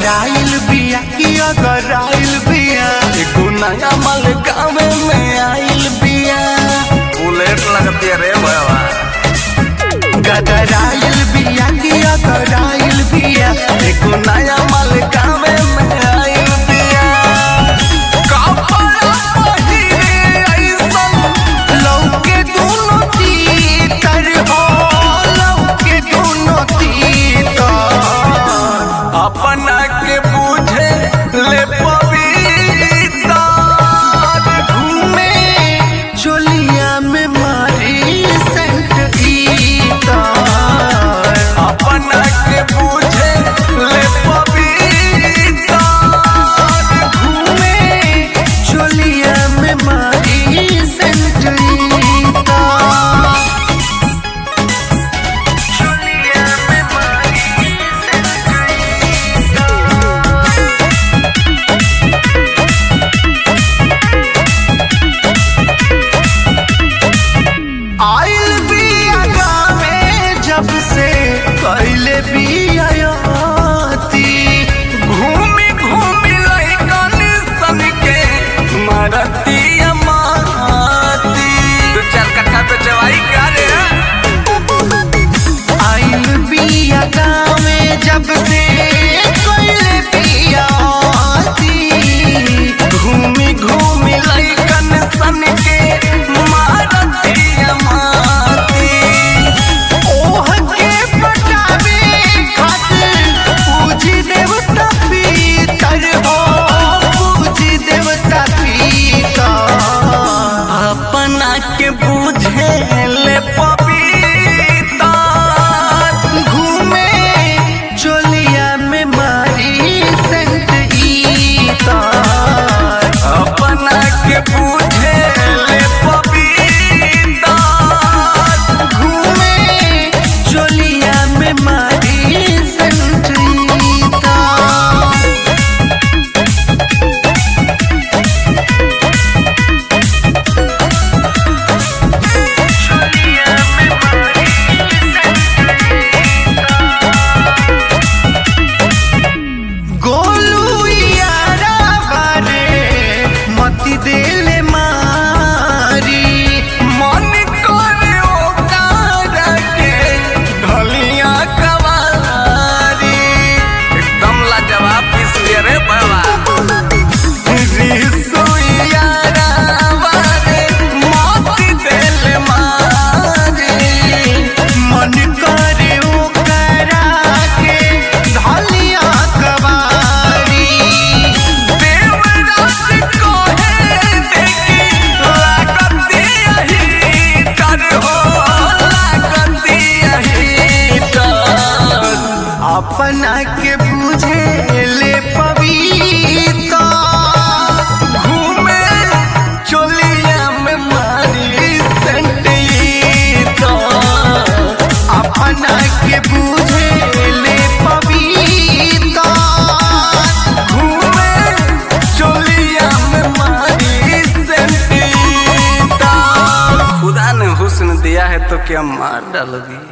गदराइल बिया कि अगराइल बिया एगो नया माल गाँव में आइल बिया बुलेट लगती है रे भैया गदराइल बिया कि अगराइल बिया एगो नया माल गाँव में आइल बिया कपड़ा पहिरे अइसन लौके दुनो तीतर हो लौके दुनो तीतर अपना के बूझे ले पविता घूमे चोलिया में मारी सेंट गीता अपना के बूझे ले पविता घूमे चोलिया में मारी सेंट गीता चोलिया में मारी आइल बिया गावे जब से कैले बियाती घूमी घूमी लइकन सन के मारती माती दो चार कट्ठा पे चवाई क्या रे आइल बिया गावे जब से कैले बियाती घूमी घूमी लइकन सन के मारती माती ओह के पटावे खातिर पूजी देवता पीतर हो पूजी देवता पीतर अपना के बुझे ले पपीता घूमे चोलिया में मारी सेंट ईता अपना के बुझे ले पपीता घूमे चोलिया में मारी सेंट ईता गोलू यारा बारे मती देले मारी मन करे ओकारा के ढलिया कवारी एकदम लाजवाब पीस लिया रे भैया रिसु यारा बारे मती देले मारी मन करे ओकारा के ढलिया कवारी देवराज कोहे देखी लागती यही कर हो लागती यही कर अपना के बुझे ले पविता घूमे चोलिया में मारी संटीता अपना के बुझे ले पविता घूमे चोलिया में मारी संटीता खुदा ने हुस्न दिया है तो क्या मार डालोगी